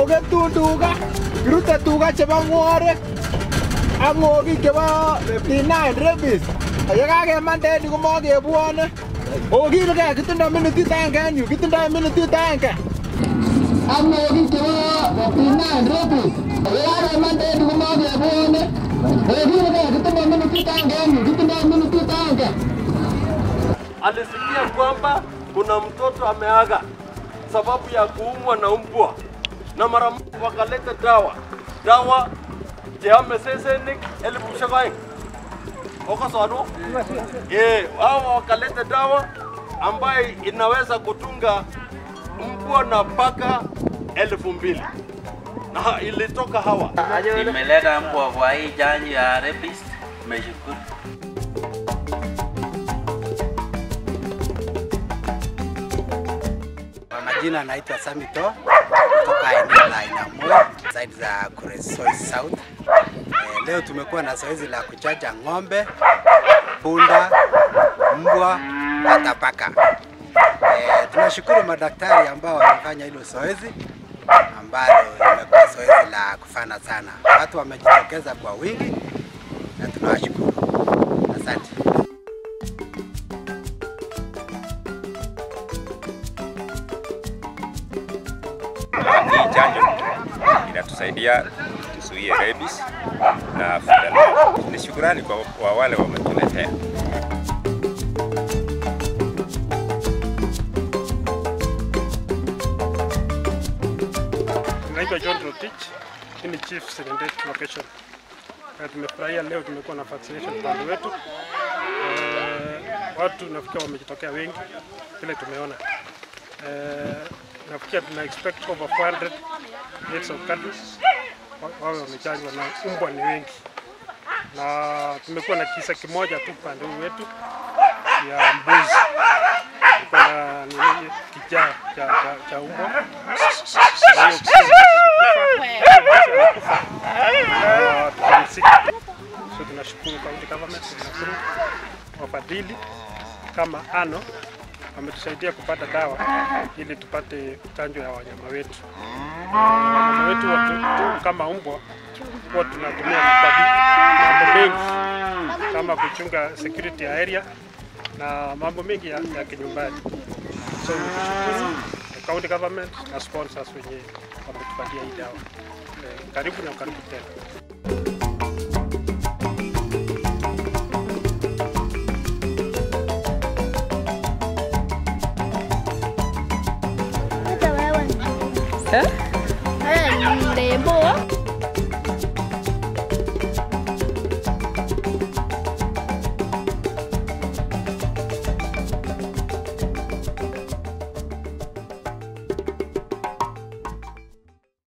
ogetun tuga kirute tuga chebo ng'worek ak ng'okik chebo D9 rabies yekakemande en yu komokebwone okilgee kitindoi minutit agenge en yu kitindoi minutit agenge ak ng'okik chebo D9 rabies yekakemande en yu komokebwone okilgee kitindoi minutit agenge en yu kitindoi minutit agenge alisikia kwamba kuna mtoto ameaga sababu ya kuumwa na mbwa, na mara moja wakaleta dawa dawa cheame sesenik elfu shakaeng okosonu eh, hao wakaleta dawa ambaye inaweza kutunga mbwa na paka elfu mbili na ilitoka hawa Nimeleta mbwa kwa hii chanjo ya rabies. Nimeshukuru. Kwa majina anaitwa Samito kutoka eneo la Inamue side za Kuresoi South. Eh, leo tumekuwa na zoezi la kuchanja ng'ombe, punda, mbwa hata paka. Eh, tunashukuru madaktari ambao wamefanya hilo zoezi ambalo limekuwa zoezi la kufana sana. Watu wamejitokeza kwa wingi na tunawashukuru. Asante. Hii chanjo inatusaidia tuzuie rabies na fidalaa. Ni shukrani kwa, kwa wale wametuletea. Naitwa John Rotich, hii ni Chief Serengeti Location. Eh, Tumefurahia leo tumekuwa na vaccination upande wetu. Eh, watu nafikia wamejitokea wengi vile tumeona. Eh, nafikia tuna expect over 400 heads of cattle wa- wawe wamechanjwa na umbwa ni wengi, na tumekuwa na kisa kimoja tu upande huu wetu ya mbuzi Kulikuwa na nini kijaa cha, cha, cha umbwa Na hiyo kisa ilikufa. Na tukamsika. So tunashukuru county government, tunashukuru wafadhili kama ANO wametusaidia kupata dawa ili tupate chanjo ya wanyama wetu. Wanyama wetu watu, kama umbwa huwa tunatumia kwa mambo mengi kama kuchunga security ya area na mambo mengi ya, ya kinyumbani. So tunashukuru the county government na sponsors wenye wametupatia hii dawa. Eh, karibu na karibu tena. Wewe ni mrembo.